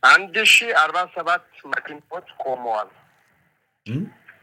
አንድ ሺ አርባ ሰባት መኪኖች ቆመዋል። እ?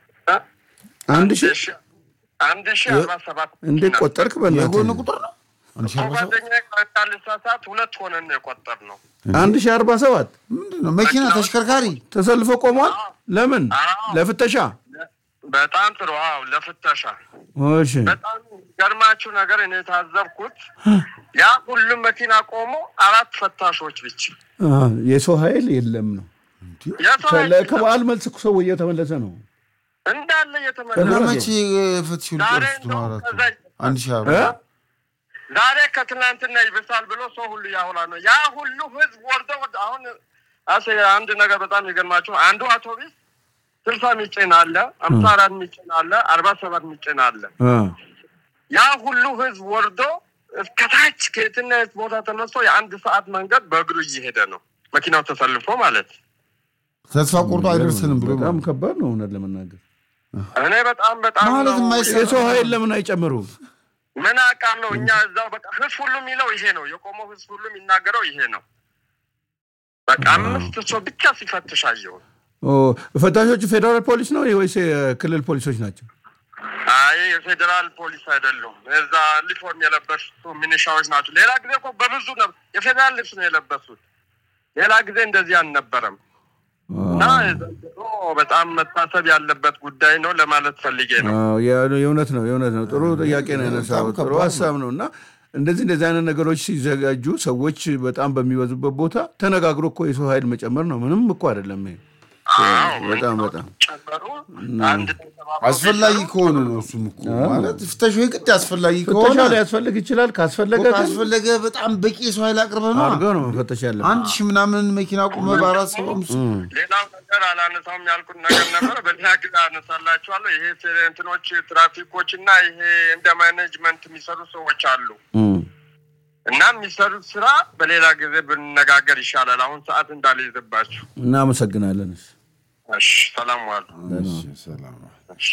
አንድ ሺህ ሺ- አንድ ሺ አርባ ሰባት እንዴት መኪና። ቆጠርክ? የጎን በእናትህ ቁጥር ነው አንድ ሺህ አርባ ሰባት ጓደኛዬ ቀጥታ ልሳሳት ሁለት ሆነን ነው የቆጠር ነው። አንድ ሺህ አርባ ሰባት ምንድን ነው መኪና ተሽከርካሪ ተሰልፎ ቆሟል። ለምን? አዎ። ለፍተሻ። በጣም ጥሩ። አዎ ለፍተሻ እሺ በጣም ገርማችሁ ነገር እኔ የታዘብኩት ያ ሁሉም መኪና ቆሞ አራት ፈታሾች ብቻ አ፣ የሰው ኃይል የለም ነው። የሰው ኃይል ከለ- ከበዓል መልስ እኮ ሰው እየተመለሰ ነው። እንዳለ እና እየተመለሰ መቼ ፍትሽ ዛሬ ሊጨርሱት ነው? እንደውም አራቱ ከዛ- አንድ ሺህ አርባ እ? ዛሬ ከትናንትና ይብሳል ብሎ ሰው ሁሉ ያውላ ነው። ያ ሁሉ ህዝብ ወርዶ ወደ አሁን አሴ አንድ ነገር በጣም የገርማችሁ አንዱ አውቶቢስ ስልሳ ሚጭን አለ፣ አምሳ አራት ሚጭን አለ፣ አርባ ሰባት ሚጭን አለ። አ፣ ያ ሁሉ ህዝብ ወርዶ እስከታች ከየትና የት ቦታ ተነስቶ የአንድ ሰዓት መንገድ በእግሩ እየሄደ ነው መኪናው ተሰልፎ ማለት ተስፋ ቆርጦ አይደርስንም ብሎ በጣም ከባድ ነው እውነት ለመናገር። እኔ በጣም በጣም ማለት ነው የማይሰራ የሰው ኃይል ለምን አይጨምሩም? ምን አውቃለሁ። እኛ እዛው በቃ ህዝብ ሁሉ የሚለው ይሄ ነው። የቆመው ህዝብ ሁሉ የሚናገረው ይሄ ነው። በቃ አምስት ሰው ብቻ ሲፈትሽ አየሁ። ኦ፣ ፈታሾቹ ፌዴራል ፖሊስ ነው ወይስ የክልል ፖሊሶች ናቸው? አይ የፌዴራል ፖሊስ አይደሉም። እዛ ዩኒፎርም የለበሱ ሚኒሻዎች ናቸው። ሌላ ጊዜ እኮ በብዙ ነው የፌዴራል ልብስ ነው የለበሱት። ሌላ ጊዜ እንደዚህ አልነበረም። እና ዘንድሮ በጣም መታሰብ ያለበት ጉዳይ ነው ለማለት ፈልጌ ነው። አዎ፣ የ- የእውነት ነው የእውነት ነው። ጥሩ ጥያቄ ነው ያነሳው። በጣም ጥሩ ከባድ ሀሳብ ነው እና እንደዚህ እንደዚህ አይነት ነገሮች ሲዘጋጁ ሰዎች በጣም በሚበዙበት ቦታ ተነጋግሮ እኮ የሰው ኃይል መጨመር ነው። ምንም እኮ አይደለም ይሄ አዎ፣ በጣም በጣም ጨመሩ አንድ ተሰባብረው አስፈላጊ ቢሰሩ ከሆነ ነው እሱም እኮ ማለት ፍተሻ የግድ አስፈላጊ ከሆነ ፍተሻ ሊያስፈልግ ይችላል። ካስፈለገ ግን ካስፈለገ በጣም በቂ የሰው ኃይል አቅርበህ ነው አድርገው ነው መፈተሽ ያለብን። አንድ ሺህ ምናምን መኪና ቁመ በአራት ሰው አምስት ሌላው ነገር አላነሳውም ያልኩት ነገር ነበረ። በሌላ ጊዜ አነሳላችኋለሁ። ይሄ እንትኖች ትራፊኮች እና ይሄ እንደ ማኔጅመንት የሚሰሩ ሰዎች አሉ እም። እና የሚሰሩት ስራ በሌላ ጊዜ ብንነጋገር ይሻላል። አሁን ሰዓት እንዳልይዝባችሁ። እናመሰግናለን። እሺ። እሺ፣ ሰላም ዋሉ። እሺ፣ ሰላም እሺ።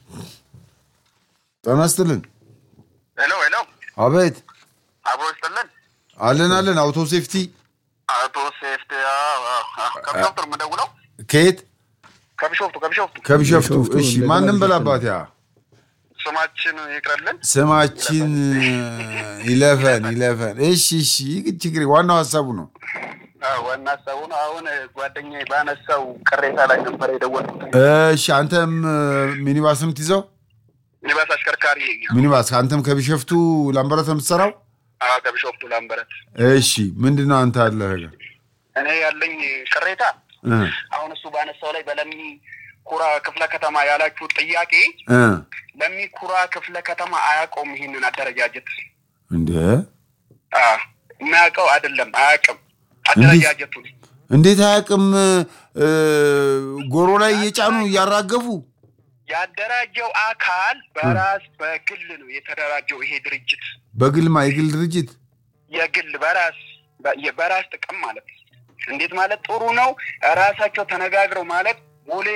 ጤና ይስጥልን ሄሎ ሄሎ፣ አቤት አብሮ ይስጥልን። አለን አለን አውቶ ሴፍቲ አቶ ሴፍቲ ከቢሾፍቱ ነው የምደውለው። ከየት ከቢሾፍቱ ከቢሾፍቱ ከቢሸፍቱ ቢሾፍቱ እሺ እንደገና ማንም ቢሾፍቱ በላባት ያ ስማችን ይቅረልን። ስማችን ይለፈን ይለፈን እሺ እሺ ችግር ዋናው ሀሳቡ ነው ዋና ሀሳቡ ነው። አሁን ጓደኛዬ ባነሳው ቅሬታ ላይ ነበር የደወልኩት። እሺ አንተም ሚኒባስ ነው የምትይዘው ሚኒባስ አሽከርካሪ ሚኒባስ አንተም ከቢሸፍቱ ላምበረት ነው የምትሰራው አዎ፣ ከቢሾፍቱ ላምበረት። እሺ ምንድን ነው አንተ ያለ ነገር እኔ ያለኝ ቅሬታ እ አሁን እሱ ባነሳው ላይ በለሚ ኩራ ክፍለ ከተማ ያላችሁ ጥያቄ እ ለሚ ኩራ ክፍለ ከተማ አያውቀውም ይህንን አደረጃጀት እንደ አ፣ የሚያውቀው አይደለም አያውቅም አደረጃጀቱን እንዴት አያውቅም እ፣ ጎሮ ላይ እየጫኑ እያራገፉ ያደራጀው አካል በራስ በግል ነው የተደራጀው ይሄ ድርጅት በግልማ የግል ድርጅት የግል በራስ በ- በራስ ጥቅም ማለት ነው። እንዴት ማለት ጥሩ ነው። ራሳቸው ተነጋግረው ማለት ቦሌ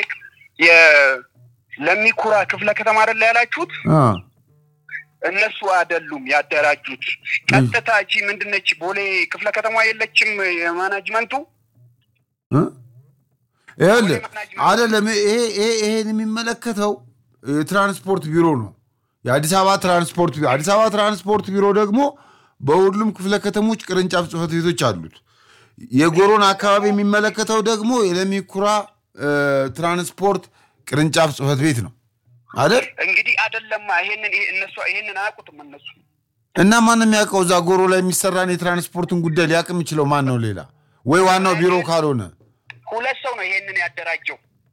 የለሚኩራ ክፍለ ከተማ አይደለ ያላችሁት? አ እነሱ አይደሉም ያደራጁት። ቀጥታ እቺ ምንድነች ቦሌ ክፍለ ከተማ የለችም የማናጅመንቱ እ? ይኸውልህ አይደለም ይሄ ይሄ ይሄን የሚመለከተው የትራንስፖርት ቢሮ ነው የአዲስ አበባ ትራንስፖርት ቢሮ አዲስ አበባ ትራንስፖርት ቢሮ ደግሞ በሁሉም ክፍለ ከተሞች ቅርንጫፍ ጽህፈት ቤቶች አሉት የጎሮን አካባቢ የሚመለከተው ደግሞ የለሚኩራ እ፣ ትራንስፖርት ቅርንጫፍ ጽህፈት ቤት ነው አይደል እንግዲህ አይደለማ። ይሄንን ይሄ እነሱ ይሄንን አያውቁትም እነሱ እና ማን የሚያውቀው እዛ ጎሮ ላይ የሚሰራን የትራንስፖርትን ጉዳይ ሊያውቅ የሚችለው ማን ነው ሌላ ወይ ዋናው ቢሮ ካልሆነ ሁለት ሰው ነው ይሄንን ያደራጀው።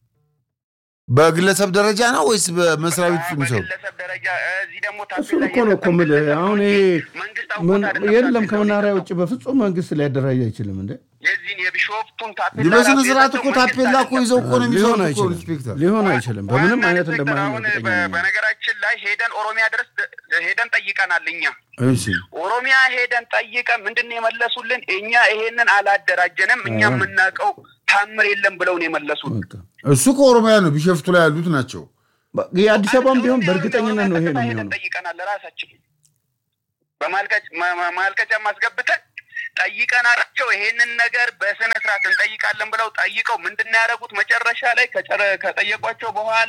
በግለሰብ ደረጃ ነው ወይስ በመስሪያ ቤት የሚሰሩ በግለሰብ ደረጃ እዚህ ደግሞ እሱ እኮ ነው እኮ የምልህ። አሁን ይሄ መንግስት ምን- አውቆት አይደለም የለም ታፔላ ከመናኸሪያ የሰጠው። ውጭ በፍጹም መንግስት ሊያደራጅ አይችልም እንዴ። የዚህን የቢሾፍቱን ታፔላ በስነ ራሱ ስርዓት የሰጠው እኮ መንግስት ታፔላ እኮ አይደለም። ይዘው እኮ ነው ሊሆን የሚሰሩት እኮ አይችልም ኢንስፔክተር ሊሆን አይችልም። በምንም ዋና አይነት ኢንስፔክተር እንደማይሆን አሁን እርግጠኛ በ- ነኝ። በነገራችን ላይ ሄደን ኦሮሚያ ድረስ ደ- ሄደን ጠይቀናል። እኛ እሺ ኦሮሚያ ሄደን ጠይቀን ምንድን ነው የመለሱልን? እኛ ይሄንን አላደራጀንም፣ እኛ የምናውቀው ታምር የለም ብለው ነው የመለሱት። በቃ እሱ ከኦሮሚያ ነው ቢሸፍቱ ላይ ያሉት ናቸው በ- የአዲስ አበባም ቢሆን በእርግጠኝነት ነው ይሄ ነው ሄደን የሚሆነው። ጠይቀናል። ራሳችን በማልቀጫ ማልቀጫ ማስገብተን ጠይቀናቸው ይሄንን ነገር በስነ ስርዓት እንጠይቃለን ብለው ጠይቀው ምንድን ነው ያደረጉት? መጨረሻ ላይ ከጨረ- ከጠየቋቸው በኋላ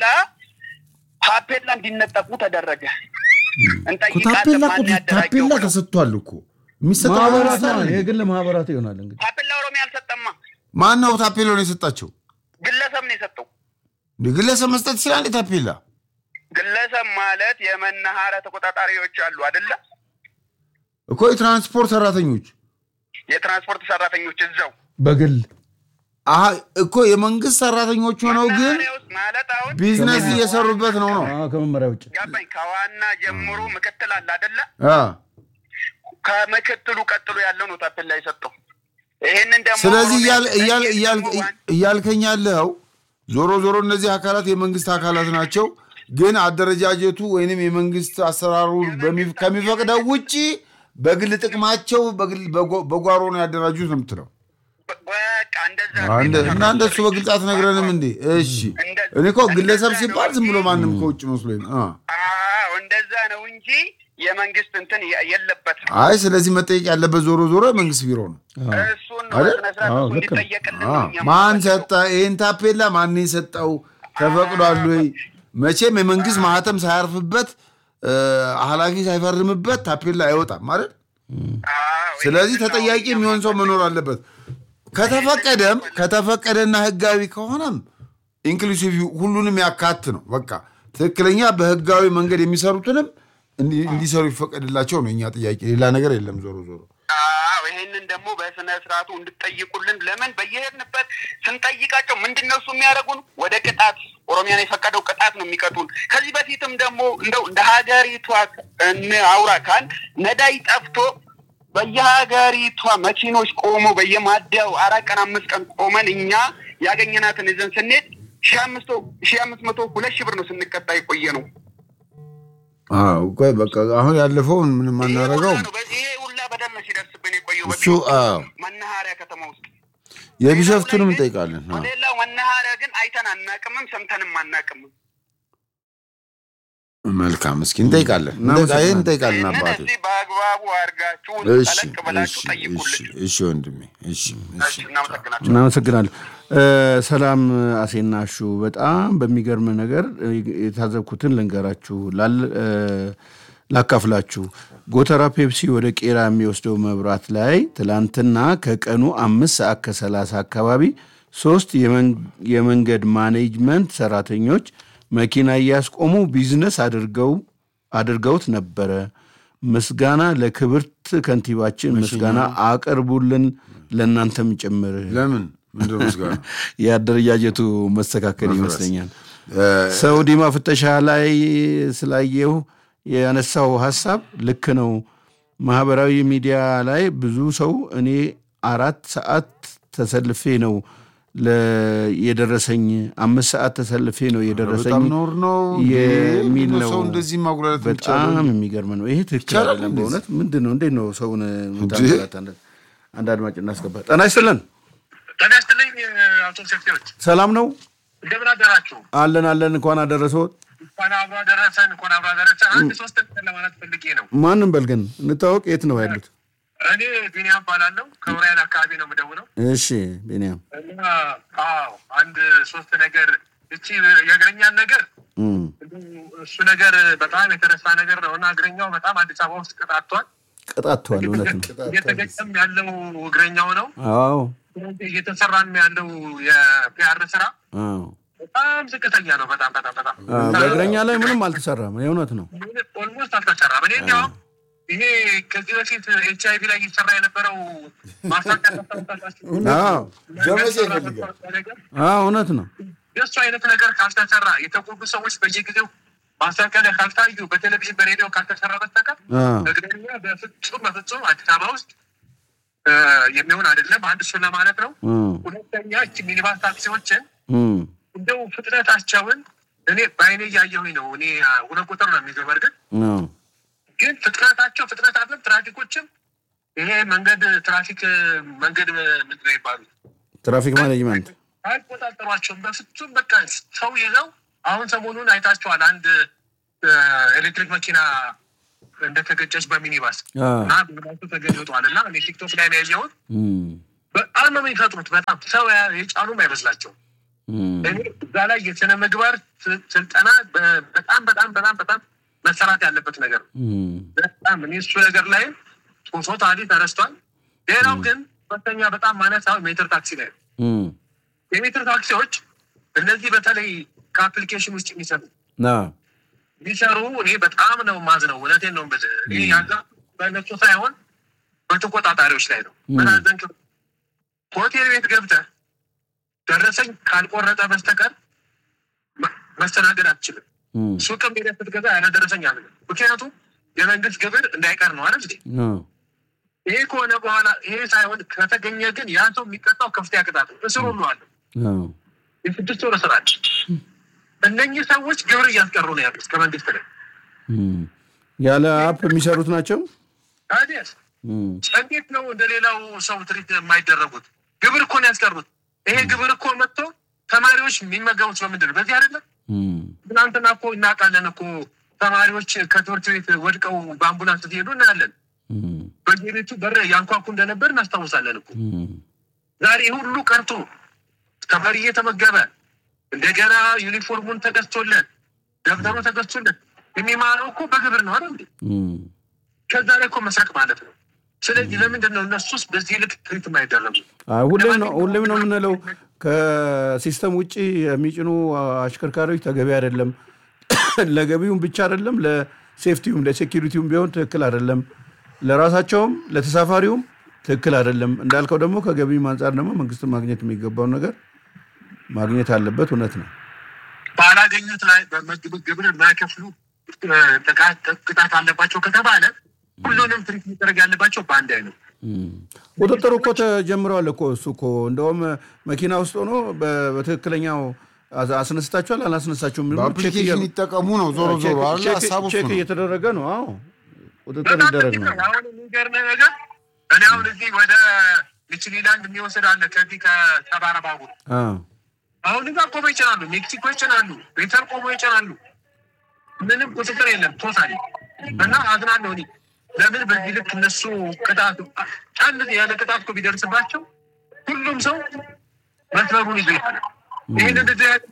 ታፔላ እንዲነጠቁ ተደረገ። እኮ እንጠይቃለን ታፔላ ማን እኮ ያደራጀው ታፔላ ብለው። ተሰጥቷል እኮ የሚሰጠው ማህበራት ማህበራት ነው፣ የግል ማህበራት ይሆናል እንግዲህ ታፔላ ኦሮሚያ አልሰጠማ፣ ማን ነው ታፔላውን የሰጣቸው? ግለሰብ ነው የሰጠው። እንደ ግለሰብ መስጠት ይችላል እንዴ ታፔላ? ግለሰብ ማለት የመናኸሪያ ተቆጣጣሪዎች አሉ አይደለ? እኮ የትራንስፖርት ሰራተኞች የትራንስፖርት ሰራተኞች እዛው በግል አሀ እኮ የመንግስት ሰራተኞች ሆነው ግን መናኸሪያ ውስጥ ማለት አሁን ቢዝነስ እየሰሩበት ነው ነው አዎ፣ ከመመሪያ ውጭ ገባኝ። ከዋና ጀምሮ ምክትል አለ አይደለ? አ። ከምክትሉ ቀጥሎ ያለው ነው ታፔላ የሰጠው። ይሄንን ደግሞ ስለዚህ ኦሮሚያ እያል- እያል- ስጠይቅ እያል- ደግሞ ዋን- እያልከኝ ያለው ዞሮ ዞሮ እነዚህ አካላት የመንግስት አካላት ናቸው፣ ግን አደረጃጀቱ ወይንም የመንግስት አሰራሩ በሚ- ከሚፈቅደው ውጭ በግል ጥቅማቸው በግል- በጓ- በጓሮ ነው ያደራጁት ነው የምትለው። በቃ እንደዛ አንድ እና እንደሱ በግልጽ አትነግረንም እንዴ? እሺ እኔ እኮ ግለሰብ ሲባል ዝም ብሎ ማንም ከውጭ መስሎኝ ነው። አ። አዎ እንደዛ ነው እንጂ የመንግስት እንትን የ- የለበትም። አይ ስለዚህ መጠየቅ ያለበት ዞሮ ዞሮ የመንግስት ቢሮ ነው። እሱን ነው አይደል? በስነ ስርዓት አዎ፣ እሱ ልክ ነው። እንዲጠየቅልን አ። ነው እኛ ማን የምንፈልገው። ሰጠ ይህን ታፔላ? ማን የሰጠው? ተፈቅዷል ወይ? መቼም የመንግስት ማህተም ሳያርፍበት እ፣ ኃላፊ ሳይፈርምበት ታፔላ አይወጣም ማለት አዎ፣ ስለዚህ ይሄንን ነው ተጠያቂ እኛ የሚሆን ሰው መኖር አለበት። ከተፈቀደም ከተፈቀደና ህጋዊ ከሆነም ኢንክሉሲቭ ሁሉንም ያካት ነው። በቃ ትክክለኛ በህጋዊ መንገድ የሚሰሩትንም እንዲ- እንዲሰሩ ይፈቀድላቸው ነው እኛ ጥያቄ፣ ሌላ ነገር የለም። ዞሮ ዞሮ አዎ ይሄንን ደግሞ በስነ ስርዓቱ እንድጠይቁልን። ለምን በየሄድንበት ስንጠይቃቸው ምንድን ነው እሱ የሚያደርጉን ወደ ቅጣት ኦሮሚያን የፈቀደው ቅጣት ነው የሚቀጡን። ከዚህ በፊትም ደግሞ እንደው እንደ ሀገሪቷ እን አውራ ካል ነዳይ ጠፍቶ በየሀገሪቷ መኪኖች ቆሞ በየማደያው አራት ቀን አምስት ቀን ቆመን እኛ ያገኘናትን ይዘን ስንሄድ ሺህ አምስት ሺህ አምስት መቶ ሁለት ሺህ ብር ነው ስንቀጣ የቆየ ነው። አዎ፣ ቆይ በቃ አሁን ያለፈውን ምንም ይሄ አናደርገው። ሁላ ነው በ- ይሄ ሁላ በደል ነው ሲደርስብን የቆየው እሱ አዎ፣ መናኸሪያ ከተማ ውስጥ የቢሸፍቱንም እንጠይቃለን። አዎ። ሌላው መናኸሪያ ግን አይተን አናቅምም፣ ሰምተንም አናቅምም። መልካም፣ እስኪ እንጠይቃለን፣ እናመሰግናለን። ይህን እንጠይቃለን ይህንን አባቴ። እስቲ በአግባቡ አድርጋችሁ እሺ፣ ጠለቅ ብላችሁ እሺ፣ ጠይቁልን። እሺ፣ እሺ ወንድሜ፣ እሺ፣ እሺ። እሺ፣ እናመሰግናለን። እናመሰግናለን። እ፣ ሰላም አሴና ሹ በጣም በሚገርም ነገር እ፣ የታዘብኩትን ልንገራችሁ ላል- እ፣ ላካፍላችሁ። ጎተራ ፔፕሲ ወደ ቄራ የሚወስደው መብራት ላይ ትላንትና ከቀኑ አምስት ሰዓት ከሰላሳ አካባቢ ሶስት የመን- የመንገድ ማኔጅመንት ሰራተኞች መኪና እያስቆሙ ቢዝነስ አድርገው አድርገውት ነበረ። ምስጋና ለክብርት ከንቲባችን ምስጋና አቅርቡልን፣ ለእናንተም ጭምር። ለምን ምንድን ነው ምስጋና? የአደረጃጀቱ መስተካከል ይመስለኛል። ሰው ዲማ ፍተሻ ላይ ስላየሁ ያነሳው ሀሳብ ልክ ነው። ማህበራዊ ሚዲያ ላይ ብዙ ሰው እኔ አራት ሰዓት ተሰልፌ ነው ለ- የደረሰኝ አምስት ሰዓት ተሰልፌ ነው የደረሰኝ በጣም ኖር ነው የሚል ነው። ሰው እንደዚህ ማጉላላት በጣም የሚገርም ነው። ይሄ ትክክል ይቻላል አይደለም። እንደዚህ? በእውነት ምንድን ነው? እንዴት ነው ሰውን የምታንገላታ? አንድ አድማጭ እናስገባ። ጤና ይስጥልን። ጤና ይስጥልኝ አቶ ሴፍቲዎች ሰላም ነው እንደምን አደራችሁ? አለን አለን። እንኳን አደረሰዎት። እንኳን አብሮ አደረሰን። እንኳን አብሮ አደረሰን። አንድ ሶስት ነገር ለማለት ፈልጌ ነው። ማንም በል ግን እንታወቅ። የት ነው ያሉት? እኔ ቢኒያም ባላለው ከውራይን አካባቢ ነው የምደውለው እሺ ቢኒያም እና አዎ አንድ ሶስት ነገር እቺ የእግረኛን ነገር እም፣ እሱ ነገር በጣም የተረሳ ነገር ነው እና እግረኛው በጣም አዲስ አበባ ውስጥ ቅጣቷል። ቀጣቷል። እውነት ነው። እየተገጨም ያለው እግረኛው ነው። አዎ እየተሰራም ያለው የፒአር ስራ አዎ። በጣም ዝቅተኛ ነው። በጣም በጣም በጣም አ፣ በእግረኛ ላይ ምንም አልተሰራም። የእውነት ነው። ኦልሞስት አልተሰራም። እኔ እንዲያውም ይሄ ከዚህ በፊት ኤች አይቪ ላይ እየሰራ የነበረው ማስታወቂያ ታስታውሳላችሁ? አዎ ዘመቻ ይፈልጋል። ነገር አዎ፣ እውነት ነው። የእሱ አይነት ነገር ካልተሰራ የተጎዱ ሰዎች በየጊዜው ማስታወቂያ ላይ ካልታዩ በቴሌቪዥን በሬዲዮ ካልተሰራ በስተቀር አዎ እግረኛ በፍጹም በፍጹም አዲስ አበባ ውስጥ እ፣ የሚሆን አይደለም። አንድ እሱን ለማለት ነው። እም፣ ሁለተኛ እቺ ሚኒባስ ታክሲዎችን እም፣ እንደው ፍጥነታቸውን እኔ በአይኔ እያየሁኝ ነው። እኔ አ፣ ሁለት ቁጥር ነው የሚይዘው በእርግጥ አዎ ግን ፍጥነታቸው ፍጥነት አለም ትራፊኮችም ይሄ መንገድ ትራፊክ መንገድ ምንድን ነው የሚባሉት ትራፊክ ማኔጅመንት አይቆጣጠሯቸውም በፍጹም በቃ ሰው ይዘው አሁን ሰሞኑን አይታችኋል አንድ እ፣ ኤሌክትሪክ መኪና እንደተገጨች በሚኒባስ አ፣ እና ሚኒባሱ ተገልጧል እና እኔ ቲክቶክ ላይ ነው ያየሁት። እም፣ በጣም ነው የሚፈጥሩት። በጣም ሰው ያ- የጫኑም አይመስላቸው። እም፣ እኔ እዛ ላይ የስነ ምግባር ስ- ስልጠና በ- በጣም በጣም በጣም በጣም መሰራት ያለበት ነገር ነው። እም፣ በጣም እኔ እሱ ነገር ላይ ቶሶ ታዲ ተረስቷል። ሌላው ግን ሁለተኛ በጣም ማነሳው ሜትር ታክሲ ላይ ነው። እም፣ የሜትር ታክሲዎች እነዚህ በተለይ ከአፕሊኬሽን ውስጥ የሚሰሩ ና፣ ቢሰሩ እኔ በጣም ነው ማዝነው። እውነቴን ነው የምልህ። እኔ ያዛ በእነሱ ሳይሆን በተቆጣጣሪዎች ላይ ነው። ምን አዘንክ? ሆቴል ቤት ገብተህ ደረሰኝ ካልቆረጠ በስተቀር መ- መስተናገድ አትችልም። እም፣ ሱቅም ሄደህ ስትገዛ ያለ ደረሰኝ አለ። ምክንያቱም የመንግስት ግብር እንዳይቀር ነው አይደል? እንዴ? አ፣ ይሄ ከሆነ በኋላ ይሄ ሳይሆን ከተገኘ ግን ያ ሰው የሚቀጣው ከፍተኛ ቅጣት ነው። እስር ሁሉ አለ። አ፣ የስድስት ወር እስራት። እነኚህ ሰዎች ግብር እያስቀሩ ነው ያሉት ከመንግስት ላይ እም። ያለ አፕ የሚሰሩት ናቸው። ታዲያስ እም፣ እንዴት ነው እንደ ሌላው ሰው ትሪት የማይደረጉት? ግብር እኮ ነው ያስቀሩት። ይሄ ግብር እኮ መጥቶ ተማሪዎች የሚመገቡት በምንድን ነው? በዚህ አይደለም። እም፣ ትናንትና እኮ እናውቃለን እኮ ተማሪዎች ከትምህርት ቤት ወድቀው በአምቡላንስ ሲሄዱ እናያለን። እም፣ በየቤቱ በር ያንኳኩ እንደነበር እናስታውሳለን እኮ። እም፣ ዛሬ ሁሉ ቀርቶ ተማሪ እየተመገበ እንደገና ዩኒፎርሙን ተገዝቶለት ደብተሩ ተገዝቶለት የሚማረው እኮ በግብር ነው አይደል? እንዴ? እም። ከዛ ላይ እኮ መስረቅ ማለት ነው። ስለዚህ ለምንድን ነው እነሱስ በዚህ ልክ ትሪት የማይደረጉ? አይ፣ ሁሌም ነው ሁሌም ነው የምንለው ከሲስተም ውጭ የሚጭኑ አሽከርካሪዎች ተገቢ አይደለም። ለገቢውም ብቻ አይደለም፣ ለሴፍቲውም ለሴኪሪቲውም ቢሆን ትክክል አይደለም። ለራሳቸውም ለተሳፋሪውም ትክክል አይደለም። እንዳልከው ደግሞ ከገቢም አንጻር ደግሞ መንግስትን ማግኘት የሚገባውን ነገር ማግኘት አለበት። እውነት ነው። ባላገኙት ላይ በምግብ ግብር የማይከፍሉ እ፣ ጥቃት ቅጣት አለባቸው ከተባለ ሁሉንም ትሪት መደረግ ያለባቸው በአንድ አይነት እም። ቁጥጥሩ እኮ ተጀምረዋል እኮ እሱ እኮ እንደውም መኪና ውስጥ ሆኖ በ- በትክክለኛው አስ- አስነስታችኋል አላስነሳችሁም የሚሉ ቼክ በአፕሊኬሽን እያ- ይጠቀሙ ነው ዞሮ ዞሮ አለ ቼክ- ሀሳቡ እሱ ቼክ ነው። እየተደረገ ነው። አዎ ቁጥጥር በጣም ይደረግ ጥቂት ነው። ነው። አሁን የሚገርምህ ነገር እኔ አሁን እዚህ ወደ ሚችሊላንድ የሚወስድ አለ ከዚህ ከሰባራ ባቡር አዎ። አሁን እዛ ቆሞ ይጭናሉ፣ ሜክሲኮ ይጭናሉ፣ ቤተር ቆሞ ይጭናሉ። ምንም ቁጥጥር የለም ቶታሊ እና አዝናለሁ እኔ ለምን በዚህ ልክ እነሱ ቅጣት አንድ ያለ ቅጣት እኮ ቢደርስባቸው ሁሉም ሰው መስመሩን ይዞ ይሄዳል። ይህን እንደዚህ አይነት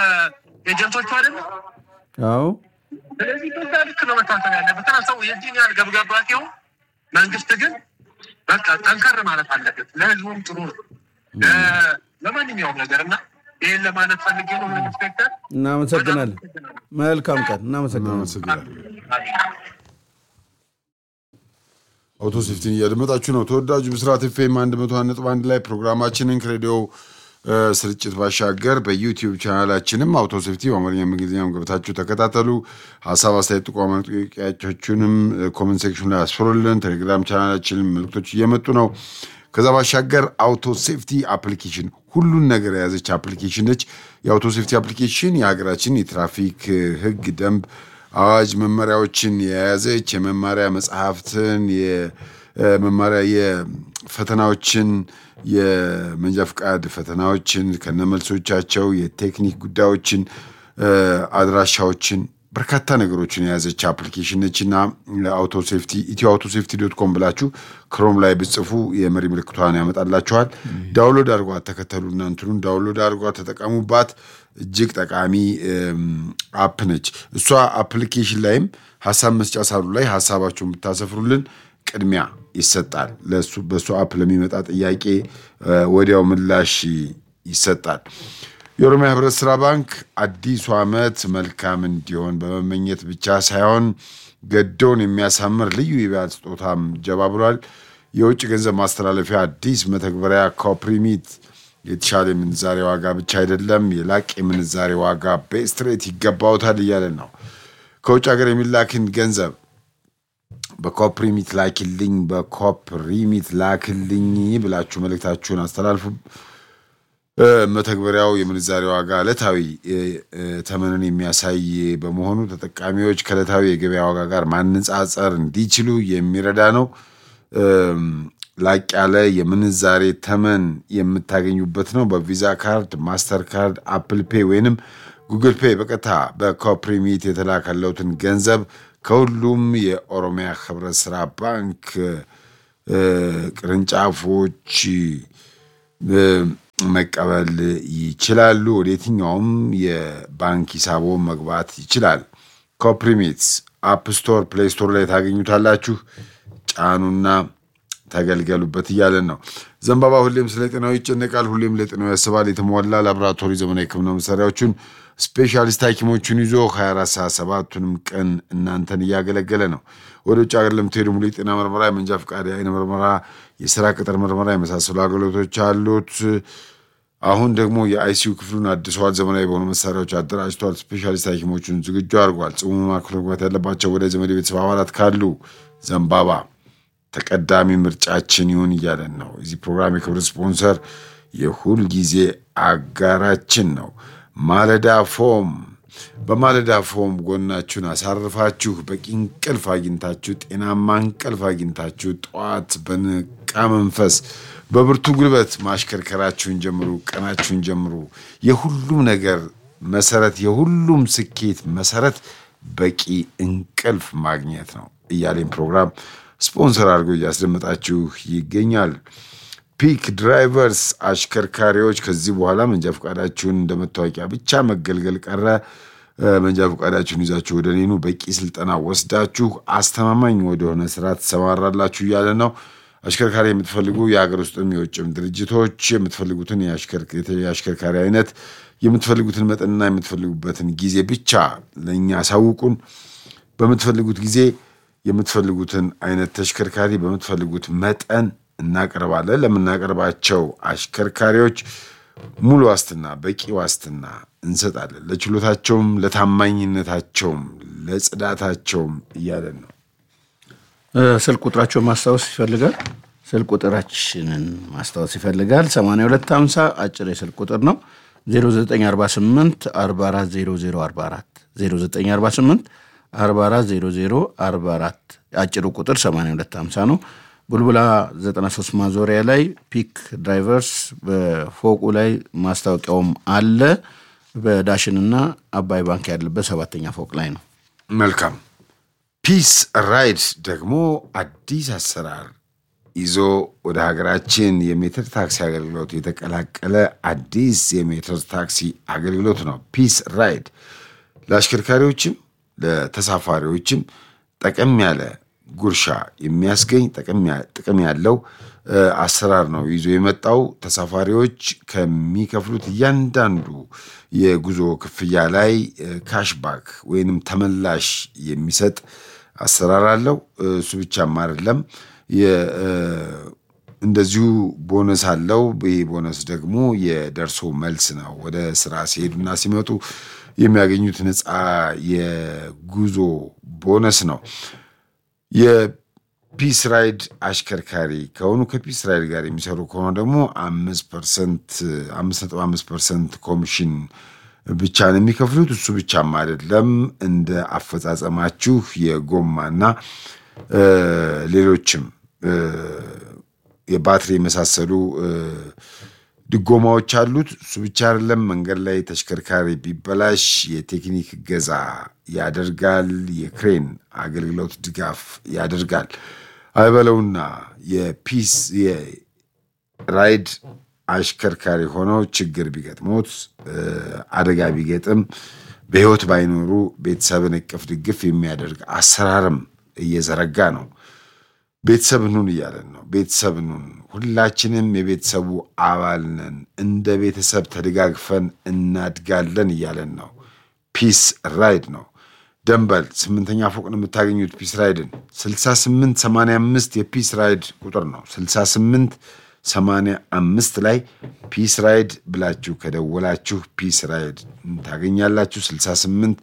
በኤጀንቶቹ አይደለም። አዎ ስለዚህ በዛ ልክ ነው መታሰብ ያለበት። እና ሰው የዚህን ያህል ገብጋባ ሲሆን መንግስት ግን በቃ ጠንከር ማለት አለበት። ለህዝቡም ጥሩ ነው ለ- ለማንኛውም ነገር እና ይህን ለማለት ፈልጌ ነው። ኢንስፔክተር እናመሰግናለን። መልካም ቀን። እናመሰግናለን። እናመሰግናለን። አውቶ ሴፍቲን እያደመጣችሁ ነው። ተወዳጁ ብስራት ኤፍኤም አንድ መቶ አንድ ነጥብ አንድ ላይ ፕሮግራማችንን ከሬዲዮ እ፣ ስርጭት ባሻገር በዩቲዩብ ቻናላችንም አውቶ ሴፍቲ በአማርኛም እንግሊዝኛም ገብታችሁ ተከታተሉ። ሀሳብ አስተያየት፣ ጥቆማ ጥያቄዎቻችሁንም ኮመንት ሴክሽን ላይ አስፈሩልን። ቴሌግራም ቻናላችንም መልክቶች እየመጡ ነው። ከዛ ባሻገር አውቶ ሴፍቲ አፕሊኬሽን ሁሉን ነገር የያዘች አፕሊኬሽን ነች። የአውቶ ሴፍቲ አፕሊኬሽን የሀገራችን የትራፊክ እ፣ ህግ፣ ደንብ አዋጅ መመሪያዎችን የያዘች የመማሪያ መጽሐፍትን የመማሪያ የፈተናዎችን የመንጃ ፍቃድ ፈተናዎችን ከነመልሶቻቸው የቴክኒክ ጉዳዮችን እ፣ አድራሻዎችን በርካታ ነገሮችን የያዘች አፕሊኬሽን ነች እና አውቶ ሴፍቲ ኢትዮ አውቶ ሴፍቲ ዶት ኮም ብላችሁ ክሮም ላይ ብጽፉ የመሪ ምልክቷን ያመጣላችኋል። ዳውንሎድ አድርጓት፣ ተከተሉና እንትኑን ዳውንሎድ አድርጓት፣ ተጠቀሙባት። እጅግ ጠቃሚ እም፣ አፕ ነች። እሷ አፕሊኬሽን ላይም ሀሳብ መስጫ ሳሉ ላይ ሀሳባችሁን ብታሰፍሩልን ቅድሚያ ይሰጣል። ለሱ በእሱ አፕ ለሚመጣ ጥያቄ እ፣ ወዲያው ምላሽ ይሰጣል። የኦሮሚያ ህብረት ስራ ባንክ አዲሱ ዓመት መልካም እንዲሆን በመመኘት ብቻ ሳይሆን ገዶን የሚያሳምር ልዩ የበዓል ስጦታም ጀባ ብሏል። የውጭ ገንዘብ ማስተላለፊያ አዲስ መተግበሪያ ኮፕሪሚት የተሻለ የምንዛሬ ዋጋ ብቻ አይደለም፣ የላቅ የምንዛሬ ዋጋ በስትሬት ይገባውታል እያለን ነው። ከውጭ ሀገር የሚላክን ገንዘብ በኮፕሪሚት ላክልኝ፣ በኮፕሪሚት ላክልኝ ብላችሁ መልእክታችሁን አስተላልፉ። እ፣ መተግበሪያው የምንዛሬ ዋጋ ዕለታዊ እ፣ እ፣ ተመንን የሚያሳይ በመሆኑ ተጠቃሚዎች ከዕለታዊ የገበያ ዋጋ ጋር ማነጻጸር እንዲችሉ የሚረዳ ነው። እም፣ ላቅ ያለ የምንዛሬ ተመን የምታገኙበት ነው። በቪዛ ካርድ፣ ማስተር ካርድ፣ አፕል ፔ ወይንም ጉግል ፔ በቀጥታ በኮፕሪሚት የተላከለውትን ገንዘብ ከሁሉም የኦሮሚያ ህብረት ስራ ባንክ እ፣ ቅርንጫፎች እ፣ መቀበል ይችላሉ። ወደ የትኛውም የባንክ ሂሳቦ መግባት ይችላል። ኮፕሪሚትስ አፕ ስቶር፣ ፕሌይ ስቶር ላይ ታገኙታላችሁ። ጫኑና ተገልገሉበት እያለን ነው። ዘንባባ ሁሌም ስለ ጤናው ይጨነቃል፣ ሁሌም ለጤናው ያስባል። የተሟላ ላቦራቶሪ ዘመናዊ ሕክምና መሳሪያዎቹን ስፔሻሊስት ሐኪሞቹን ይዞ 24 ሰዓት ሰባቱንም ቀን እናንተን እያገለገለ ነው። ወደ ውጭ ሀገር ለምትሄዱ ሙሉ የጤና ምርመራ፣ የመንጃ ፈቃድ፣ የአይን ምርመራ፣ የስራ ቅጥር ምርመራ የመሳሰሉ አገልግሎቶች አሉት። አሁን ደግሞ የአይሲዩ ክፍሉን አድሰዋል። ዘመናዊ በሆኑ መሳሪያዎች አደራጅተዋል። ስፔሻሊስት ሐኪሞቹን ዝግጁ አድርጓል። ጽሙ ማዕከል መግባት ያለባቸው ወደ ዘመድ ቤተሰብ አባላት ካሉ ዘንባባ ተቀዳሚ ምርጫችን ይሁን እያለን ነው። የዚህ ፕሮግራም የክብር ስፖንሰር የሁል ጊዜ አጋራችን ነው ማለዳ ፎም። በማለዳ ፎም ጎናችሁን አሳርፋችሁ በቂ እንቅልፍ አግኝታችሁ ጤናማ እንቅልፍ አግኝታችሁ ጠዋት በንቃ መንፈስ በብርቱ ጉልበት ማሽከርከራችሁን ጀምሩ፣ ቀናችሁን ጀምሩ። የሁሉም ነገር መሰረት፣ የሁሉም ስኬት መሰረት በቂ እንቅልፍ ማግኘት ነው እያሌን ፕሮግራም ስፖንሰር አድርጎ እያስደመጣችሁ ይገኛል። ፒክ ድራይቨርስ አሽከርካሪዎች ከዚህ በኋላ መንጃ ፈቃዳችሁን እንደ መታወቂያ ብቻ መገልገል ቀረ። እ፣ መንጃ ፈቃዳችሁን ይዛችሁ ወደ ኔኑ በቂ ስልጠና ወስዳችሁ አስተማማኝ ወደሆነ ስራ ትሰማራላችሁ እያለ ነው። አሽከርካሪ የምትፈልጉ የሀገር ውስጥም የውጭም ድርጅቶች የምትፈልጉትን የአሽከርክ- የአሽከርካሪ አይነት የምትፈልጉትን መጠንና የምትፈልጉበትን ጊዜ ብቻ ለእኛ አሳውቁን። በምትፈልጉት ጊዜ የምትፈልጉትን አይነት ተሽከርካሪ በምትፈልጉት መጠን እናቀርባለን። ለምናቀርባቸው አሽከርካሪዎች ሙሉ ዋስትና፣ በቂ ዋስትና እንሰጣለን። ለችሎታቸውም፣ ለታማኝነታቸውም፣ ለጽዳታቸውም እያለን ነው። እ፣ ስልክ ቁጥራቸውን ማስታወስ ይፈልጋል። ስልክ ቁጥራችንን ማስታወስ ይፈልጋል። 8250 አጭር የስልክ ቁጥር ነው። 0948 440044 0948 440044 አጭሩ ቁጥር 8250 ነው። ቡልቡላ 93 ማዞሪያ ላይ ፒክ ድራይቨርስ በፎቁ ላይ ማስታወቂያውም አለ። በዳሽንና አባይ ባንክ ያለበት ሰባተኛ ፎቅ ላይ ነው። መልካም ፒስ ራይድ ደግሞ አዲስ አሰራር ይዞ ወደ ሀገራችን የሜትር ታክሲ አገልግሎት የተቀላቀለ አዲስ የሜትር ታክሲ አገልግሎት ነው። ፒስ ራይድ ለአሽከርካሪዎችም ለተሳፋሪዎችም ጠቀም ያለ ጉርሻ የሚያስገኝ ጥቅም ያለው እ፣ አሰራር ነው ይዞ የመጣው። ተሳፋሪዎች ከሚከፍሉት እያንዳንዱ የጉዞ ክፍያ ላይ እ፣ ካሽባክ ወይንም ተመላሽ የሚሰጥ አሰራር አለው። እሱ ብቻም አይደለም የ- እ፣ እንደዚሁ ቦነስ አለው። ይህ ቦነስ ደግሞ የደርሶ መልስ ነው። ወደ ስራ ሲሄዱና ሲመጡ የሚያገኙት ነፃ የጉዞ ቦነስ ነው። የፒስ ራይድ አሽከርካሪ ከሆኑ ከፒስ ራይድ ጋር የሚሰሩ ከሆነ ደግሞ አምስት ፐርሰንት አምስት ነጥብ አምስት ፐርሰንት ኮሚሽን ብቻ ነው የሚከፍሉት። እሱ ብቻም አይደለም እንደ አፈጻጸማችሁ የጎማና እ፣ ሌሎችም እ፣ የባትሪ የመሳሰሉ እ፣ ድጎማዎች አሉት። እሱ ብቻ አይደለም። መንገድ ላይ ተሽከርካሪ ቢበላሽ የቴክኒክ እገዛ ያደርጋል። የክሬን አገልግሎት ድጋፍ ያደርጋል። አይበለውና የፒስ የራይድ አሽከርካሪ ሆነው ችግር ቢገጥሞት እ፣ አደጋ ቢገጥም በሕይወት ባይኖሩ ቤተሰብን እቅፍ ድግፍ የሚያደርግ አሰራርም እየዘረጋ ነው። ቤተሰብ ኑን እያለን ነው። ቤተሰብ ኑን፣ ሁላችንም የቤተሰቡ አባል ነን። እንደ ቤተሰብ ተደጋግፈን እናድጋለን እያለን ነው። ፒስ ራይድ ነው። ደንበል ስምንተኛ ፎቅ ነው የምታገኙት። ፒስ ራይድን 68 85 የፒስ ራይድ ቁጥር ነው። 68 85 ላይ ፒስ ራይድ ብላችሁ ከደወላችሁ ፒስ ራይድ ታገኛላችሁ። 68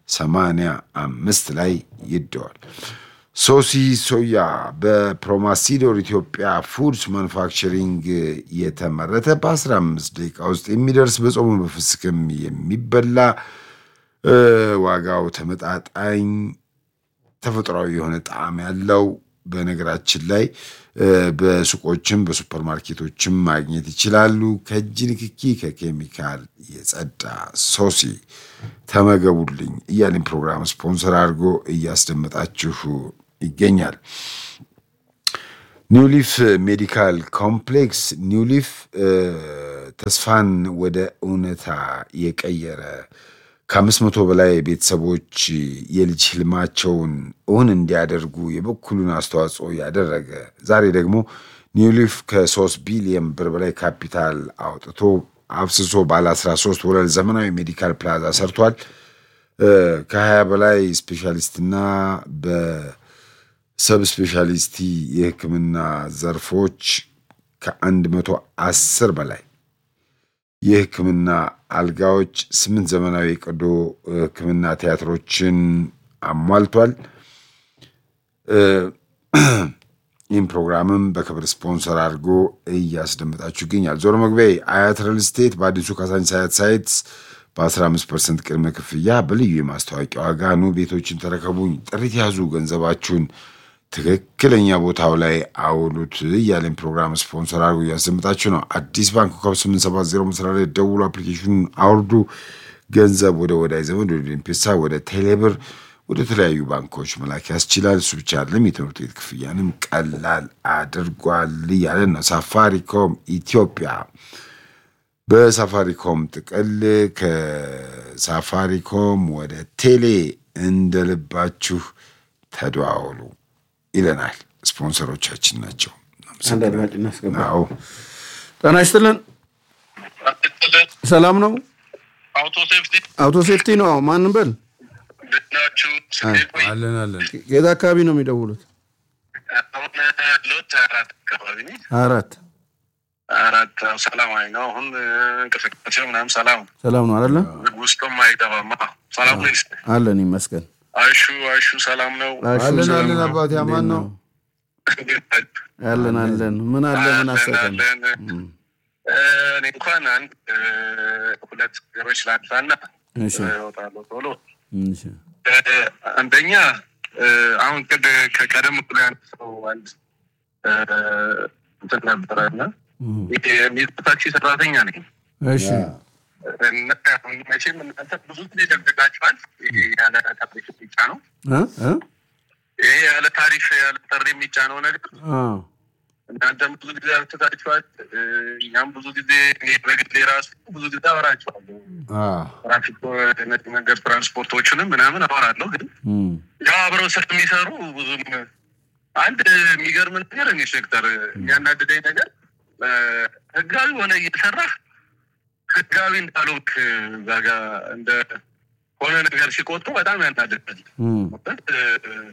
85 ላይ ይደዋል። ሶሲ ሶያ በፕሮማሲዶር ኢትዮጵያ ፉድስ ማኑፋክቸሪንግ የተመረተ በ15 ደቂቃ ውስጥ የሚደርስ በጾሙ በፍስክም የሚበላ እ፣ ዋጋው ተመጣጣኝ ተፈጥሯዊ የሆነ ጣዕም ያለው በነገራችን ላይ እ፣ በሱቆችም በሱፐርማርኬቶችም ማግኘት ይችላሉ። ከእጅ ንክኪ ከኬሚካል የጸዳ ሶሲ ተመገቡልኝ እያልን ፕሮግራም ስፖንሰር አድርጎ እያስደመጣችሁ ይገኛል። ኒውሊፍ ሜዲካል ኮምፕሌክስ ኒውሊፍ እ፣ ተስፋን ወደ እውነታ የቀየረ ከአምስት መቶ በላይ ቤተሰቦች የልጅ ህልማቸውን እውን እንዲያደርጉ የበኩሉን አስተዋጽኦ ያደረገ ዛሬ ደግሞ ኒውሊፍ ከሶስት ቢሊየን ብር በላይ ካፒታል አውጥቶ አፍስሶ ባለ 13 ወለል ዘመናዊ ሜዲካል ፕላዛ ሰርቷል። እ፣ ከ20 በላይ ስፔሻሊስትና በሰብ ስፔሻሊስቲ የህክምና ዘርፎች ከአንድ መቶ አስር በላይ የህክምና አልጋዎች፣ ስምንት ዘመናዊ የቀዶ ህክምና ቲያትሮችን አሟልቷል። እ፣ ይህም ፕሮግራምም በክብር ስፖንሰር አድርጎ እያስደመጣችሁ ይገኛል። ዞሮ መግቢያ አያት ሪል ስቴት በአዲሱ ካሳንቺስ አያት ሳይትስ በ15 ፐርሰንት ቅድመ ክፍያ በልዩ የማስታወቂያ ዋጋ ኑ ቤቶችን ተረከቡኝ፣ ጥሪት ያዙ፣ ገንዘባችሁን ትክክለኛ ቦታው ላይ አውሉት እያለን ፕሮግራም ስፖንሰር አድርጎ እያስደምጣችሁ ነው። አዲስ ባንክ ኮከብ 870 መስሪያ ላይ ደውሉ፣ አፕሊኬሽኑን አውርዱ። ገንዘብ ወደ ወዳጅ ዘመድ፣ ወደ ኤምፔሳ፣ ወደ ቴሌብር፣ ወደ ተለያዩ ባንኮች መላክ ያስችላል። እሱ ብቻ አይደለም፣ የትምህርት ቤት ክፍያንም ቀላል አድርጓል እያለን ነው። ሳፋሪኮም ኢትዮጵያ በሳፋሪኮም ጥቅል ከሳፋሪኮም ወደ ቴሌ እንደልባችሁ ተደዋወሉ ይለናል። ስፖንሰሮቻችን ናቸው። አንድ አድማጭ እናስገባ። አዎ ጤና ይስጥልን። ሰላም ነው? አውቶ ሴፍቲ አውቶ ሴፍቲ ነው። አዎ፣ ማንም በል እንዴት ናችሁ? ስንዴ ቆይ አለን አለን። የት አካባቢ ነው የሚደውሉት? አሁን ሎት አራት አካባቢ ነኝ። አራት አራት አዎ፣ ሰላማዊ ነው። አሁን እንቅስቃሴው ምናምን ሰላም ሰላም ነው አይደለ? ውስጡም አይገባማ። ሰላም ነው። ይስ አለን ይመስገን። አይሹ አይሹ ሰላም ነው። አሹ አለን ሰላም አለን። ነው? አባቴ አማን ነው። እንዴት ናችሁ? አለን አለን። ምን አለ ምን አለን አሰጠን? አለን። እኔ እንኳን አንድ እ፣ ሁለት ነገሮች ላንሳና እሺ እወጣለሁ ቶሎ። እሺ እ፣ አንደኛ እ፣ አሁን ቅድ ከቀደም ብሎ ያነሳው አንድ እ፣ እንትን ነበረ እና እም፣ ይሄ የሜትሮ ታክሲ ሰራተኛ ነኝ እሺ እና አሁን መቼም እናንተ ብዙ ጊዜ ደብድባችኋል። ይሄ ያለ ታሪፍ የሚጫነው እ እ ይሄ ያለ ታሪፍ ያለ ጥሪ የሚጫነው ነገር አዎ እናንተም ብዙ ጊዜ አልትታችኋል። እ፣ እኛም ብዙ ጊዜ እኔ በግሌ ራሱ ብዙ ጊዜ አወራችኋለሁ። አዎ ትራፊክ እነዚህ መንገድ ትራንስፖርቶችንም ምናምን አወራለሁ። ግን እም፣ ያው አብረው ስለሚሰሩ ብዙም አንድ የሚገርም ነገር እኔ ሴክተር የሚያናድደኝ ነገር እ፣ ህጋዊ ሆነ እየሰራህ ህጋዊ እንዳልሆንክ እዛ ጋ እንደ ሆነ ነገር ሲቆጡ በጣም ያናድዳል። እም፣ ማለት እ፣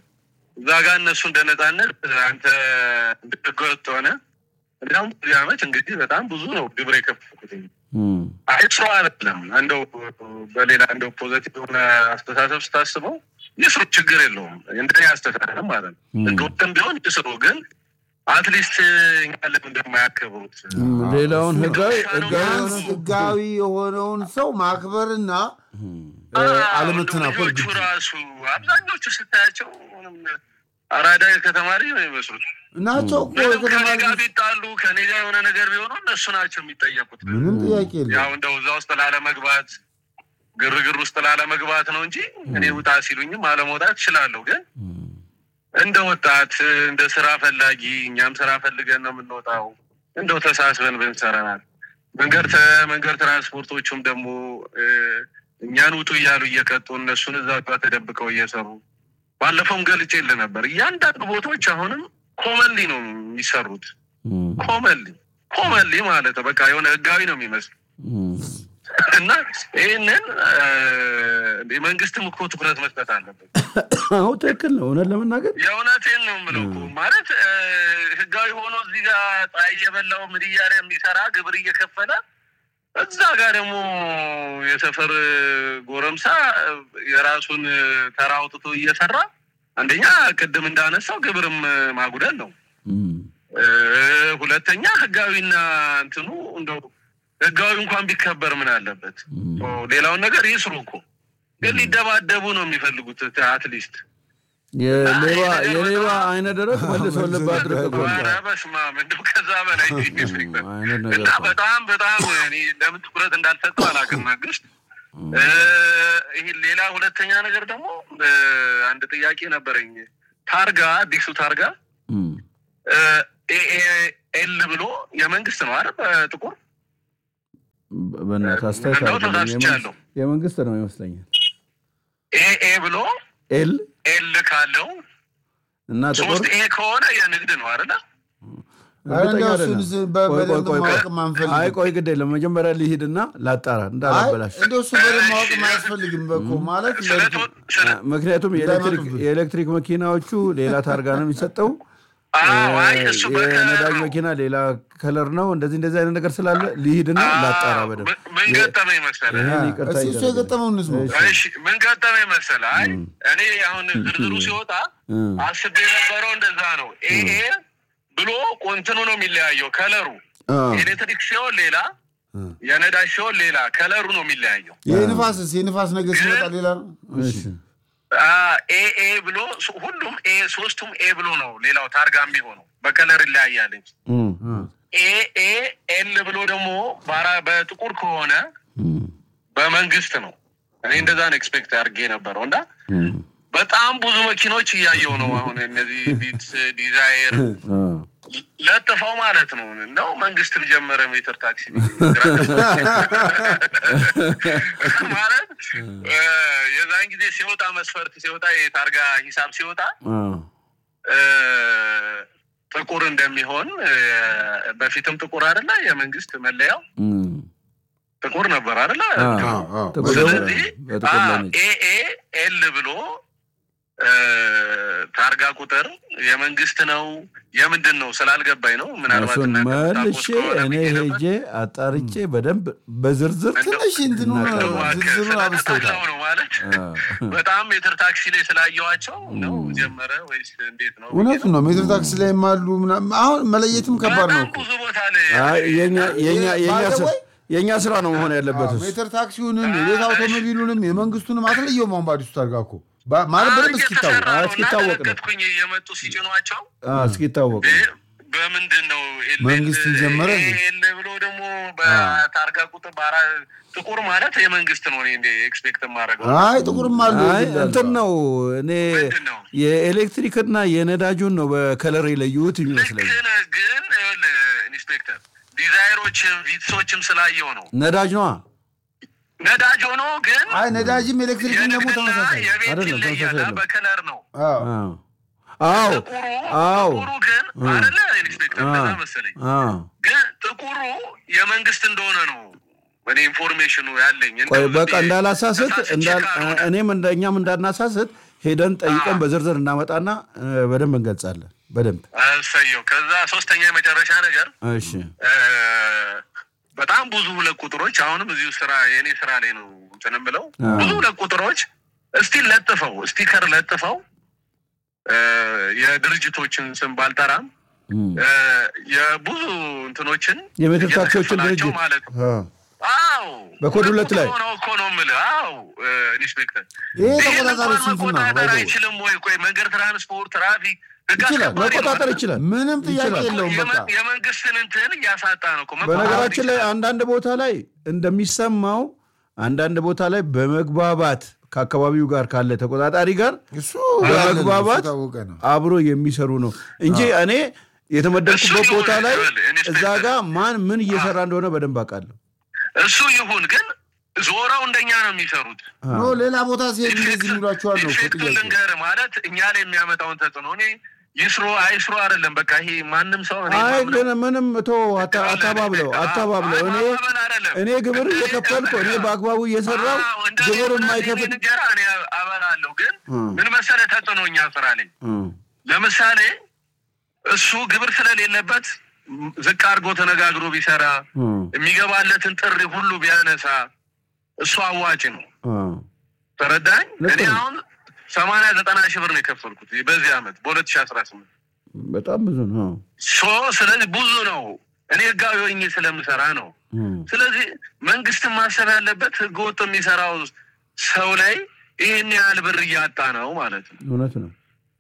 እዛ ጋ እነሱ እንደ ነጻነት አንተ እንደ ህገወጥ ሆነ እንዲሁም በዚህ ዓመት እንግዲህ በጣም ብዙ ነው ግብር የከፈልኩት እም፣ አይ ስራ አይደለም። እንደው በሌላ እንደው ፖዘቲቭ የሆነ አስተሳሰብ ስታስበው ይስሩ፣ ችግር የለውም። እንደኔ አስተሳሰብ ማለት ነው። ም። እንደወጥም ቢሆን ይስሩ፣ ግን አትሊስት እኛ ለምን እንደማያከብሩት እም፣ ሌላውን ህጋዊ ህጋዊ ህጋዊ የሆነ ህጋዊ የሆነውን ሰው ማክበርና እ፣ አለመተናኮል ልጆቹ ግድ ራሱ አብዛኞቹ ስታያቸው ምንም አራዳ ከተማሪ ነው የሚመስሉት። ናቸው እኮ ምንም ከኔ የተማሪ ጋር ቢጣሉ ከኔ ጋር የሆነ ነገር ቢሆኑ እነሱ ናቸው የሚጠየቁት። ምንም ጥያቄ የለም። ያው እንደው እዛ ውስጥ ላለመግባት ግርግር ውስጥ ላለመግባት ነው እንጂ እኔ ውጣ ሲሉኝም አለመውጣት እችላለሁ። ግን እንደ ወጣት እንደ ስራ ፈላጊ እኛም ስራ ፈልገን ነው የምንወጣው። እንደው ተሳስበን ብንሰራናል። መንገድ ተ- መንገድ ትራንስፖርቶቹም ደግሞ እ፣ እኛን ውጡ እያሉ እየቀጡ እነሱን እዛ ጋር ተደብቀው እየሰሩ ባለፈውም ገልጬልህ ነበር። እያንዳንዱ ቦታዎች አሁንም ኮመንሊ ነው የሚሰሩት። እም፣ ኮመንሊ ኮመንሊ ማለት ነው። በቃ የሆነ ህጋዊ ነው የሚመስል እም፣ እና ይህንን የመንግስትም እኮ ትኩረት መስጠት አለበት። አዎ ትክክል ነው። እውነት ለመናገር የእውነቴን ነው የምለው እኮ ማለት እ፣ ህጋዊ ሆኖ እዚህ ጋር ፀሐይ እየበላው ምን እያለ የሚሰራ ግብር እየከፈለ እዛ ጋር ደግሞ የሰፈር ጎረምሳ እ፣ የራሱን ተራ አውጥቶ እየሰራ አንደኛ ቅድም እንዳነሳው ግብርም ማጉደል ነው። እም፣ እ፣ ሁለተኛ ህጋዊና እንትኑ እንደው ህጋዊ እንኳን ቢከበር ምን አለበት? እም፣ ኦ፣ ሌላውን ነገር ይስሩ እኮ ግን ሊደባደቡ ነው የሚፈልጉት። አትሊስት የሌባ የሌባ አይነ ደረቅ መልሶ ልብ አድርቅ እኮ ነው። ኧረ በስመ አብ እንደው ከዛ በላይ አይነት ነገር እና እኮ ነው። በጣም በጣም እኔ ለምን ትኩረት እንዳልሰጠው አላውቅም መንግስት። እ፣ ይሄ ሌላ ሁለተኛ ነገር ደግሞ እ፣ አንድ ጥያቄ ነበረኝ። ታርጋ አዲሱ ታርጋ እም። ኤል ብሎ የመንግስት ነው አይደል? በጥቁር በ- በእናትህ አስተያየት እንደው አይደለም። ተሳስቻለሁ። የመንግስት- የመንግስት ነው ይመስለኛል። ኤኤ ብሎ ኤል ኤል ካለው እና ጥቁር ሶስት ኤ ከሆነ የንግድ ነው አይደለ? አረ እርግጠኛ እንደው አይደለም። እሱን በ- ቆይ ቆይ በደንብ ቆይ ማወቅ ቆይ። ማንፈልግ አይ ቆይ ግድ የለም መጀመሪያ ሊሂድና ላጣራ አይ እንዳላበላሽ እንደው እሱ በደንብ ማወቅ አያስፈልግም በኮ ማለት ስለ ለእንትን- ቶ- ስለ- ምክንያቱም የኤሌክትሪክ እንዳይመጡብህ። የኤሌክትሪክ መኪናዎቹ ሌላ ታርጋ ነው የሚሰጠው። አዎ፣ አይ እሱ በከለር የነዳጅ ነው። መኪና ሌላ ከለር ነው። እንደዚህ እንደዚህ አይነት ነገር ስላለ ሊሂድና ላጣራ በደንብ ምን- ምን ገጠመኝ መሰለህ? ይሄን ይቅርታ እስኪ እሱ ይደረግልኝ። የገጠመውን እንስማው። እሺ። እሺ ምን ገጠመኝ መሰለህ? አይ እኔ አሁን ዝርዝሩ ሲወጣ እም። አስቤ የነበረው እንደዛ ነው። ኤኤ ብሎ ቆንትኑ ነው የሚለያየው ከለሩ። አ፣ ኤሌክትሪክ ሲሆን ሌላ፣ የነዳጅ ሲሆን ሌላ ከለሩ ነው የሚለያየው። የንፋስስ የንፋስ ነገር ሲመጣ ሌላ ነው። እሺ ኤኤ ብሎ ሶ- ሁሉም ኤ ሶስቱም ኤ ብሎ ነው ሌላው ታርጋ የሚሆነው በከለር ይለያያል እንጂ እም፣ ኤኤ ኤል ብሎ ደግሞ ባራ- በጥቁር ከሆነ እም፣ በመንግስት ነው። እኔ እንደዛ ነው ኤክስፔክት አድርጌ የነበረው እና እም፣ በጣም ብዙ መኪኖች እያየው ነው አሁን እነዚህ ቪትስ ዲዛይር አ፣ ለጥፈው ማለት ነው ነው መንግስትም ጀመረ ሜትር ታክሲ ማለት እ፣ የዛን ጊዜ ሲወጣ መስፈርት ሲወጣ የታርጋ ሂሳብ ሲወጣ አ፣ እ፣ ጥቁር እንደሚሆን እ፣ በፊትም ጥቁር አይደለ የመንግስት መለያው እም፣ ጥቁር ነበር አይደለ አ፣ አዎ፣ አዎ። ጥቁር ስለዚህ በጥቁር ላይ ነች። ኤኤ ኤል ብሎ እ፣ ታርጋ ቁጥር የመንግስት ነው የምንድን ነው ስላልገባኝ ነው። ምናልባት እሱን እናንተ የምታውቁት መልሼ ከሆነ እኔ ብዬ ነበር። ሄጄ አጣርቼ በደንብ በዝርዝር ትንሽ እንትኑ እንደው ዝርዝሩን እባክህ አብስተውታል። ስለተጣላው ነው ማለት አ፣ በጣም ሜትር ታክሲ ላይ ስላየዋቸው ነው ጀመረ ወይስ እንዴት ነው? እውነቱን ነው። ሜትር ታክሲ ላይም አሉ ምናምን። አሁን መለየትም ከባድ ነው በጣም እኮ። ብዙ ቦታ ላይ አይ፣ የኛ- የኛ- የኛ ባይ ዘ ስራ- ወይ- የኛ ስራ ነው መሆን ያለበት እሱ። ሜትር ታክሲውንም የቤት አውቶሞቢሉንም የመንግስቱንም አትለየውም። አሁን በአዲሱ ታርጋ እኮ ባ- ማለት በደንብ እስኪታወቅ እየተሰራ ነው እና እስኪታወቅ ነው። ተመለከትኩኝ የመጡ ሲጭኗቸው አ፣ እስኪታወቅ ነው። እ፣ በምንድን ነው ኤል- መንግስትን ኤል- ጀመረ እንዴ? ኤል ብሎ ደግሞ በታርጋ ቁጥር በአራ ጥቁር ማለት የመንግስት ነው። እኔ እንደ ኤክስፔክት የማደርገው አይ ጥቁርም አሉ አይ ይላሉ። እንትን ነው እኔ ምንድን ነው? የኤሌክትሪክና የነዳጁን ነው በከለር የለዩት ልክ የሚመስለኝ። ነህ፣ ግን ይኸውልህ ኢንስፔክተር ዲዛይሮችም ቪትሶችም ስላየው ነው ነዳጅ ነዋ ነዳጅ ሆኖ ግን አይ ነዳጅም ኤሌክትሪክም ደግሞ የንግድና ተመሳሳይ የቤት አይደለም፣ ይለያል። ተመሳሳይ ነው። በከለር ነው አዎ። አዎ አዎ ጥቁሩ አዎ ጥቁሩ ግን አይደለ ኢንስፔክተር አዎ። እንደዛ መሰለኝ አዎ ግን ጥቁሩ የመንግስት እንደሆነ ነው እኔ ኢንፎርሜሽኑ ያለኝ ቆይ እንደው በቃ ዝም ብዬ እንዳላሳስት ተሳስቼ እንዳል- ካልሆነ። እኔም እንደ እኛም እንዳናሳስት ሄደን ጠይቀን በዝርዝር እናመጣና እ፣ በደንብ እንገልጻለን። በደንብ እሰየው ከዛ ሶስተኛ የመጨረሻ ነገር እሺ እ፣ በጣም ብዙ ሁለት ቁጥሮች አሁንም እዚሁ ስራ የእኔ ስራ ላይ ነው እንትን የምለው አዎ። ብዙ ሁለት ቁጥሮች እስቲል ለጥፈው ስቲከር ለጥፈው እ፣ የድርጅቶችን ስም ባልጠራም እም። እ፣ የብዙ እንትኖችን የሜትር ታክሲዎችን እየተከፈላቸው ድርጅት ማለት ነው። አዎ። አዎ በኮድ ሁለት ላይ ነው እኮ ነው የምልህ። አዎ እ፣ ኢንስፔክተር ይሄ ይህን ተቆጣጣሪ እንኳን ስንፍና ነው። መቆጣጠር ባይ ዘ ወይ። አይችልም ወይ? ቆይ መንገድ ትራንስፖርት፣ ትራፊክ ህግ ይችላል፣ አስከባሪ ነው መቆጣጠር አይደል? ይችላል። ምንም ጥያቄ ይችላል። የለውም። በቃ የመ- የመንግስትን እንትን እያሳጣ ነው እኮ። በነገራችን ላይ መቆጣጠር አንዳንድ ቦታ ላይ እንደሚሰማው አንዳንድ ቦታ ላይ በመግባባት ከአካባቢው ጋር ካለ ተቆጣጣሪ ጋር እሱ በመግባባት የታወቀ ነው። አብሮ የሚሰሩ ነው እንጂ እኔ የተመደብኩበት እሱ ቦታ ላይ ይሁን፣ ኢንስፔክተር። እዛ ጋር ማን ምን እየሰራ እንደሆነ በደንብ አውቃለሁ። እሱ ይሁን፣ ግን ዞረው እንደኛ ነው የሚሰሩት። ኖ ሌላ ቦታ ሲሄድ እንደዚህ የሚሏቸዋል ነው እኮ ኢፌክቱን ጥያቄ። ልንገርህ ማለት እኛ ላይ የሚያመጣውን ተጽዕኖ እኔ ይስሩ አይስሩ አይደለም። በቃ ይሄ ማንም ሰው እኔ አይ ማምነው- ግን ምንም ቶ አታባብለው አታባብለው። እኔ ማመን አይደለም። እኔ ግብር እየከፈልኩ እኔ በአግባቡ እየሰራው አዎ፣ እንደ ግብር እኔ የማይከፍል እኔ እንጀራ እኔ አበላለሁ። ግን እም። ምን መሰለህ ተጽዕኖ እኛ ስራ ላይ እም፣ ለምሳሌ እሱ ግብር ስለሌለበት ም- ዝቅ አድርጎ ተነጋግሮ ቢሰራ እም፣ የሚገባለትን ጥሪ ሁሉ ቢያነሳ እሱ አዋጭ ነው። እም። ተረዳኝ። ልክ እኔ ነው። አሁን ሰማንያ ዘጠና ሺህ ብር ነው የከፈልኩት በዚህ አመት በሁለት ሺህ አስራ ስምንት በጣም ብዙ ነው። ሶ ስለዚህ ብዙ ነው። እኔ ህጋዊ ሆኜ ስለምሰራ ነው። እም፣ ስለዚህ መንግስትን ማሰብ ያለበት ህገወጥ የሚሰራው ሰው ላይ ይህን ያህል ብር እያጣ ነው ማለት ነው። እውነት ነው።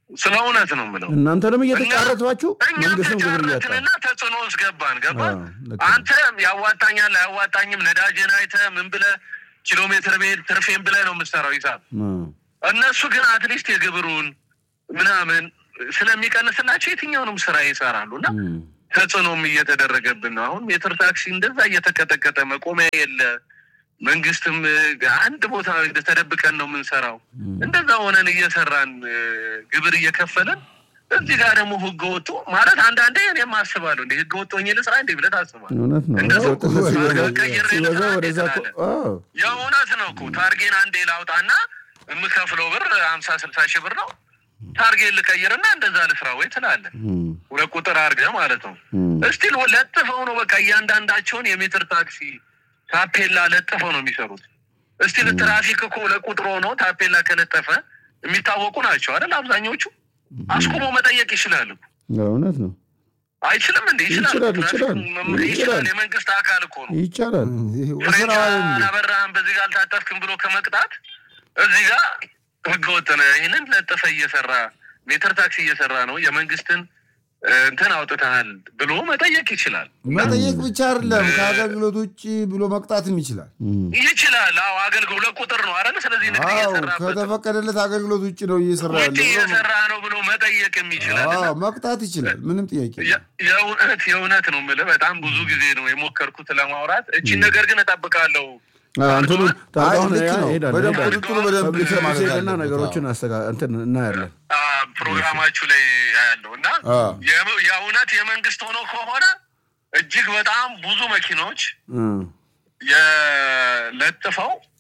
ስለ እውነት ነው የምለው። እናንተንም እየተጫረቷችሁ እኛም መንግስትም ግብር እያጣ ተጫረትንና ተጽዕኖ ውስጥ ገባን። ገባ አዎ፣ ልክ ነው። አንተ ያዋጣኛል አያዋጣኝም ነዳጅን አይተህ ምን ብለህ ኪሎ ሜትር ቤት ትርፌን ብለህ ነው የምትሰራው ሂሳብ። እነሱ ግን አትሊስት የግብሩን ምናምን ስለሚቀንስላቸው የትኛውንም ስራ ይሰራሉ እና ተጽዕኖም እየተደረገብን ነው። አሁን ሜትር ታክሲ እንደዛ እየተቀጠቀጠ መቆሚያ የለ። መንግስትም እ, አንድ ቦታ ተደብቀን ነው የምንሰራው። እንደዛ ሆነን እየሰራን እ, ግብር እየከፈልን እዚህ ጋር ደግሞ ህገ ወጡ ማለት አንዳንዴ እኔም አስባለሁ እንደ ህገ ወጥ ሆኜ ልስራ እንዴ ብለህ ታስባለህ። እውነት ነው። እንደዛ ወጥነት ሲበዛ ቀይሬ ሲበዛ ልስራ እንዴ ወደዛ እኮ- ትላለህ። አዎ። የእውነት ነው እኮ ታርጌን አንዴ ላውጣና የምከፍለው ብር ሀምሳ ስልሳ ሺህ ብር ነው። ታርጌን ልቀይርና እንደዛ ልስራ ወይ ትላለህ። እም፣ ሁለት ቁጥር አድርገህ ማለት ነው። እም፣ እስቲል ለጥፈው ነው በቃ እያንዳንዳቸውን የሜትር ታክሲ ታፔላ ለጥፈው ነው የሚሰሩት። እስቲል ትራፊክ እኮ ሁለት ቁጥር ሆኖ ታፔላ ከለጠፈ የሚታወቁ ናቸው አይደል? አብዛኞቹ አስቁሞ መጠየቅ ይችላል እኮ። እውነት ነው። አይችልም እንዴ? ይችላል ይችላል፣ ትራፊክ ይችላል፣ መም- ይችላል። ይችላል። የመንግስት አካል እኮ ነው። ይቻላል። ፍሬንቻ ስራ አላበራህም በዚህ ጋር አልታጠፍክም ብሎ ከመቅጣት እዚህ ጋር ህገወጥ ነህ፣ ይህንን ለጥፈ እየሰራ ሜትር ታክሲ እየሰራ ነው የመንግስትን እ, እንትን አውጥተሃል ብሎ መጠየቅ ይችላል። መጠየቅ ብቻ አይደለም ከአገልግሎት ውጭ ብሎ መቅጣትም ይችላል። ይችላል። አዎ አገልግሎት ሁለት ቁጥር ነው አይደል? ስለዚህ ንግድ አዎ እየሰራበት ነው። ከተፈቀደለት አገልግሎት ውጭ ነው እየሰራ ውጭ ያለው እየሰራ ነው ብሎ መጠየቅም ይችላል። አዎ መቅጣት ይችላል። ምንም ጥያቄ የለም። የ- የእውነት የእውነት ነው የምልህ በጣም ብዙ ጊዜ ነው የሞከርኩት ለማውራት። እቺን ነገር ግን እጠብቃለሁ። እንትኑ ታውቃውን ልክ ነው። ሄዳል በደንብ ሄዳል ቁጥጥሩ በደንብ ፐብሊክ ሰርቪስ ማለት ሄደና አለበት። ነገሮችን አስተካ- እንትን እናያለን። አ፣ ፕሮግራማችሁ ላይ ያለው እና አ። የም- የእውነት የመንግስት ሆኖ ከሆነ እጅግ በጣም ብዙ መኪኖች እም፣ የለጥፈው